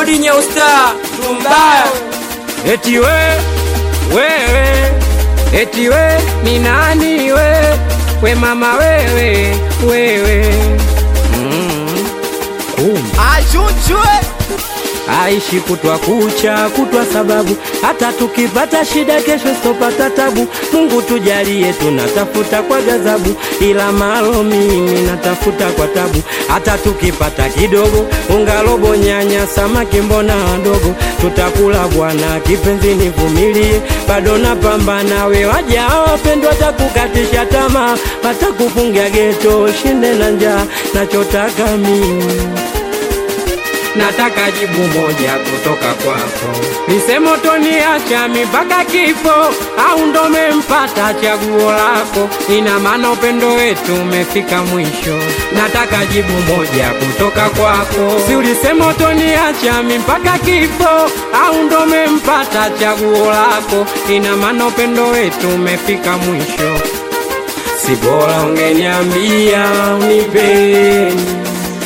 Modi Nyeusta Tumbaya Eti we wewe, eti we ni nani we, we mama wewe wewe, mm. Kumbe Achuchwe aishi kutwa kucha kutwa, sababu hata tukipata shida kesho sitopata tabu. Mungu tujalie, tunatafuta kwa ghadhabu, ila malo mimi natafuta kwa tabu. Hata tukipata kidogo, unga robo, nyanya, samaki, mbona wadogo, tutakula bwana. Kipenzi nivumilie, bado napambana. We waja wapendwa, watakukatisha tamaa, watakufungia geto, shinde na njaa. Nachotaka mimi nataka jibu moja kutoka kwako, nisemo toniacha mpaka kifo au ndo mempata chaguo lako? Ina maana upendo wetu umefika mwisho. Nataka jibu moja kutoka kwako, si ulisema toniacha mpaka kifo au ndo mempata chaguo lako? Ina maana upendo wetu umefika mwisho. Si bora ungeniambia unipeni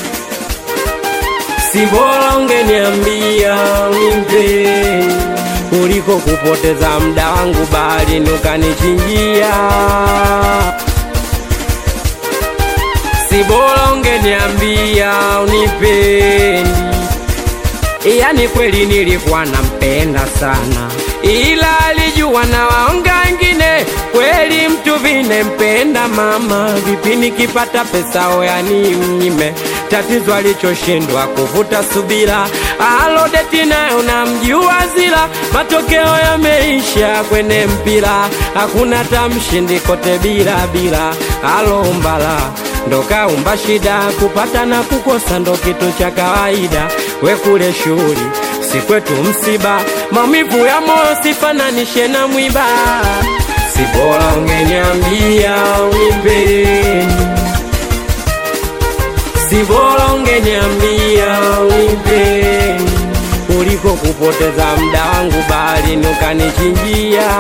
si bora ungeniambia nimpe kuliko kupoteza muda wangu bali nukanichinjia. Si bora ungeniambia unipendi, yani kweli nilikuwa nampenda sana, ila alijua na waonga wengine kweli mtu vine mpenda mama, vipi nikipata pesa oyani mnyime tatizo alichoshindwa kuvuta subira, alodeti nayo namjua zila, matokeo yameisha kwenye mpira, hakuna tamshindi kote bila bila, alombala ndo kaumba shida, kupata na kukosa ndo kitu cha kawaida, we kule shughuli si kwetu msiba, maumivu ya moyo sifananishe na mwiba, si bora ungeniambia unipeni si bora ungeniambia unipeni kuliko kupoteza muda wangu bali nukanichinjia.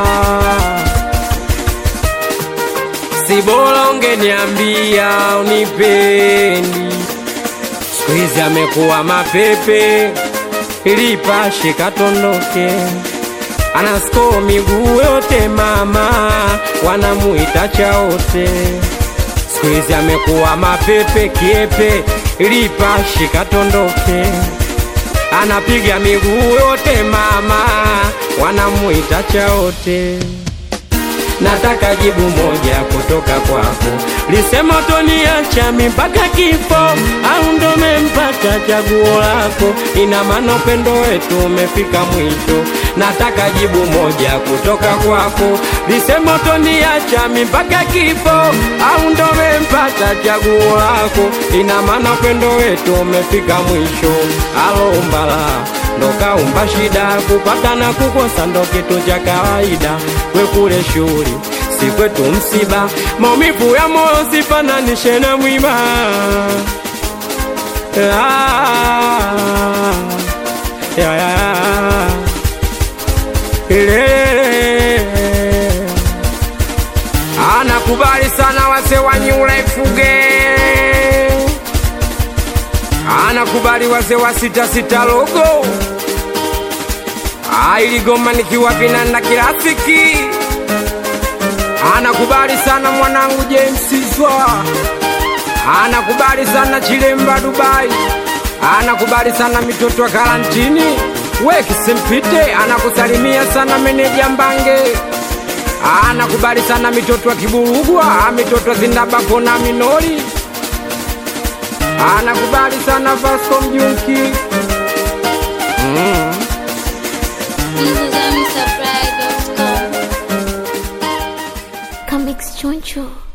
Si bora ungeniambia unipendi, siku hizi amekuwa mapepe, ilipashe katondoke anasko miguu yote mama, wanamuita chaote siku hizi amekuwa mapepe kiepe, lipashi katondoke, anapiga miguu yote mama, wanamuita chaote. Nataka jibu moja kutoka kwako, lisema toniacha mpaka kifo au ndo mempata chaguo lako? Ina maana upendo wetu umefika mwisho. Nataka jibu moja kutoka kwako, lisema toniacha mpaka kifo au ndo mempata chaguo lako? Ina maana upendo wetu umefika mwisho. Alombala ndo kaumba shida, kupata na kukosa ndo kitu cha kawaida. We kule shughuli si kwetu msiba, maumivu ya moyo sifananishe na mwiba. Ah, ya, ya, ile. Anakubali sana wase wa New Life Fuge, anakubali wase wa sita sita logo ailigoma nikiwa vinanda kirafiki anakubali sana mwanangu James Zwa, anakubali sana Chilemba Dubai, anakubali sana mitoto wa karantini we Kisempite, anakusalimia sana meneja Mbange, anakubali sana mitoto wa Kiburugwa, mitoto wa Zindabako na Minori, anakubali sana Vasco Mjunki mm. This is MrFry.com. Comics Choncho.